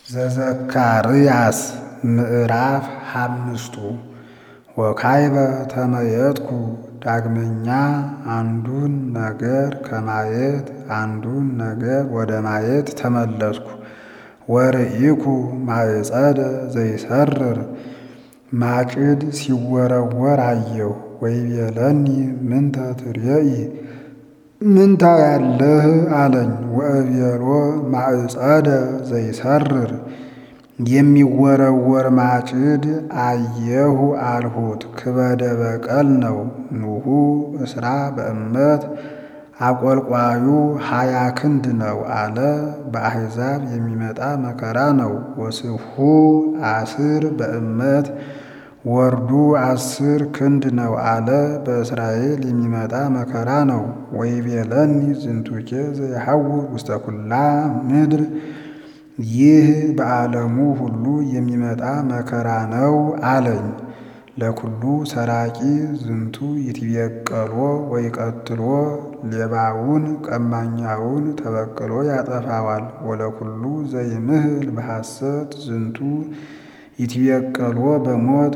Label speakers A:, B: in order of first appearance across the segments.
A: ዘዘካርያስ ምዕራፍ አምስቱ ወካይበ ተመየጥኩ ዳግመኛ አንዱን ነገር ከማየት አንዱን ነገር ወደ ማየት ተመለስኩ። ወርኢኩ ማዕጸደ ዘይሰርር ማጭድ ሲወረወር አየሁ። ወይቤለኒ ምንተ ትሬኢ ምንታ ያለህ አለኝ። ወእቤሎ ማዕጸደ ዘይሰርር የሚወረወር ማጭድ አየሁ አልሁት። ክበደ በቀል ነው። ኑሁ እስራ በእመት አቆልቋዩ ሀያ ክንድ ነው አለ። በአሕዛብ የሚመጣ መከራ ነው። ወስሑ አስር በእመት ወርዱ አስር ክንድ ነው አለ። በእስራኤል የሚመጣ መከራ ነው። ወይቤለኒ ዝንቱኬ ዘይሐውር ውስተ ኩላ ምድር ይህ በዓለሙ ሁሉ የሚመጣ መከራ ነው አለኝ። ለኩሉ ሰራቂ ዝንቱ ይትቤቀሎ ወይቀትሎ ሌባውን ቀማኛውን ተበቅሎ ያጠፋዋል። ወለኩሉ ዘይምህል በሐሰት ዝንቱ ይትቤቀሎ በሞት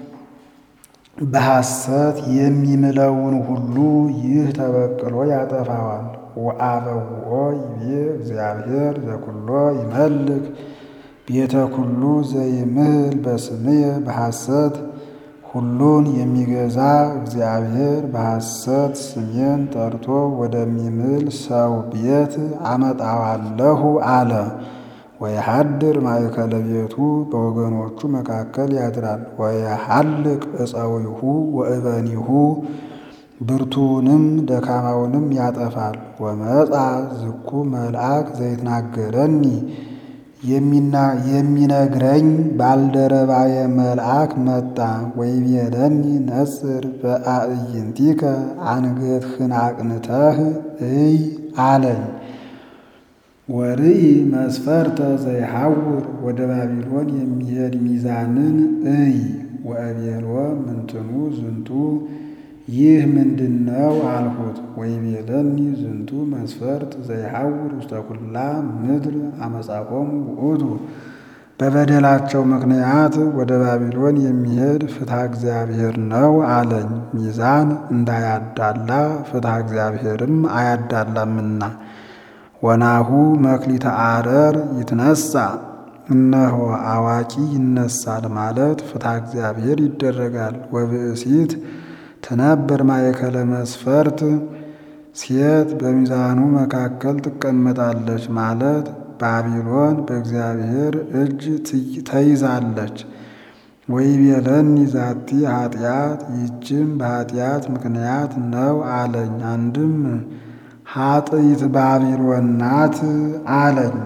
A: በሐሰት የሚምለውን ሁሉ ይህ ተበቅሎ ያጠፋዋል። ወአበውኦ ይቤ እግዚአብሔር ዘኩሎ ይመልክ ቤተ ኩሉ ዘይምህል በስምየ በሐሰት ሁሉን የሚገዛ እግዚአብሔር በሐሰት ስሜን ጠርቶ ወደሚምል ሰው ቤት አመጣዋለሁ አለ። ወየሐድር ማእከለ ቤቱ በወገኖቹ መካከል ያድራል። ወየሐልቅ ዕፀዊሁ ወእበኒሁ ብርቱውንም ደካማውንም ያጠፋል። ወመጻ ዝኩ መልአክ ዘይትናገረኒ የሚነግረኝ ባልደረባየ መልአክ መጣ። ወይቤለኒ ነጽር በአዕይንቲከ አንገትህን አቅንተህ እይ አለኝ። ወርኢ መስፈርተ ዘይሐውር ወደ ባቢሎን የሚሄድ ሚዛንን እይ። ወእቤሎ ምንትኑ ዝንቱ ይህ ምንድነው አልሁት። ወይቤለኒ ዝንቱ መስፈርት ዘይሐውር ውስተ ኩላ ምድር አመጻቆሙ ውእቱ በበደላቸው ምክንያት ወደ ባቢሎን የሚሄድ ፍትሐ እግዚአብሔር ነው አለኝ። ሚዛን እንዳያዳላ ፍትሐ እግዚአብሔርም አያዳላምና። ወናሁ መክሊተ አረር ይትነሳ እነሆ አዋቂ ይነሳል ማለት ፍትሐ እግዚአብሔር ይደረጋል። ወብእሲት ትነብር ማእከለ መስፈርት ሴት በሚዛኑ መካከል ትቀመጣለች ማለት ባቢሎን በእግዚአብሔር እጅ ተይዛለች። ወይቤለኒ ዛቲ ኃጢአት ይህችም በኃጢአት ምክንያት ነው አለኝ። አንድም ኃጥኢት ባቢሎን ናት አለኝ።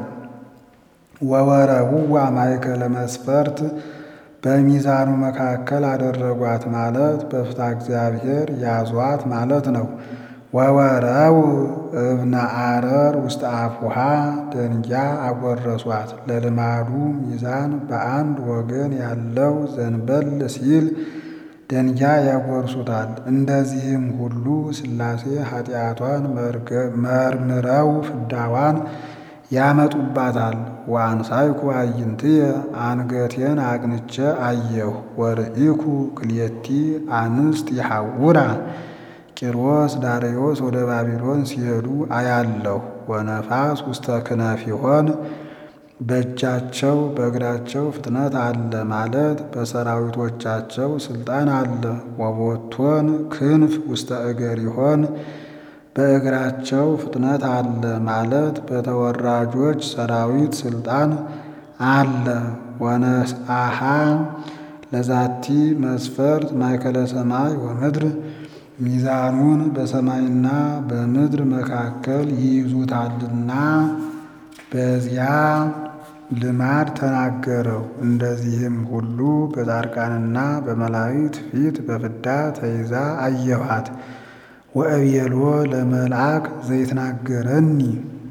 A: ወወረውዋ ማእከለ መስፈርት በሚዛኑ መካከል አደረጓት ማለት በፍትሐ እግዚአብሔር ያዟት ማለት ነው። ወወረው እብነ አረር ውስጥ አፉሃ ደንጊያ አጎረሷት። ለልማዱ ሚዛን በአንድ ወገን ያለው ዘንበል ሲል ደንጊያ ያጎርሱታል። እንደዚህም ሁሉ ሥላሴ ኃጢአቷን መርምረው ፍዳዋን ያመጡባታል። ወአንሳይኩ አዕይንትየ አንገቴን አቅንቼ አየሁ። ወርኢኩ ክልኤቲ አንስት ይሐውራ ቂሮስ ዳርዮስ ወደ ባቢሎን ሲሄዱ አያለሁ። ወነፋስ ውስተ ክነፊሆን በእጃቸው በእግራቸው ፍጥነት አለ ማለት በሰራዊቶቻቸው ስልጣን አለ። ወቦቶን ክንፍ ውስተ እገሪሆን በእግራቸው ፍጥነት አለ ማለት በተወራጆች ሰራዊት ስልጣን አለ። ወነስአሃ ለዛቲ መስፈርት ማእከለ ሰማይ ወምድር ሚዛኑን በሰማይና በምድር መካከል ይይዙታልና በዚያ ልማድ ተናገረው። እንደዚህም ሁሉ በጻድቃንና በመላእክት ፊት በፍዳ ተይዛ አየኋት። ወእቤሎ ለመልአክ ዘይትናገረኒ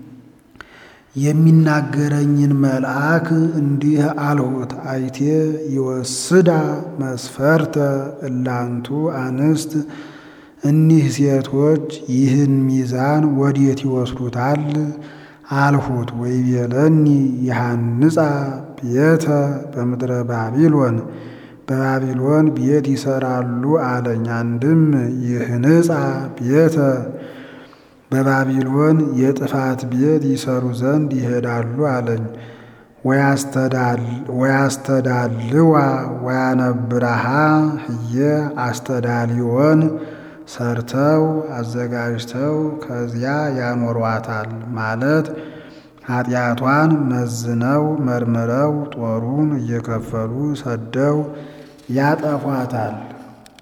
A: የሚናገረኝን መልአክ እንዲህ አልሁት። አይቴ ይወስዳ መስፈርተ እላንቱ አንስት እኒህ ሴቶች ይህን ሚዛን ወዴት ይወስዱታል? አልሁት። ወይቤለኒ ይሃንጻ ቤተ በምድረ ባቢሎን በባቢሎን ቤት ይሰራሉ አለኝ። አንድም ይህንጻ ቤተ በባቢሎን የጥፋት ቤት ይሰሩ ዘንድ ይሄዳሉ አለኝ። ወያስተዳልዋ ወያነብረሃ ህየ አስተዳሊዮን ሰርተው አዘጋጅተው ከዚያ ያኖሯታል ማለት ኃጢአቷን መዝነው መርምረው ጦሩን እየከፈሉ ሰደው ያጠፏታል።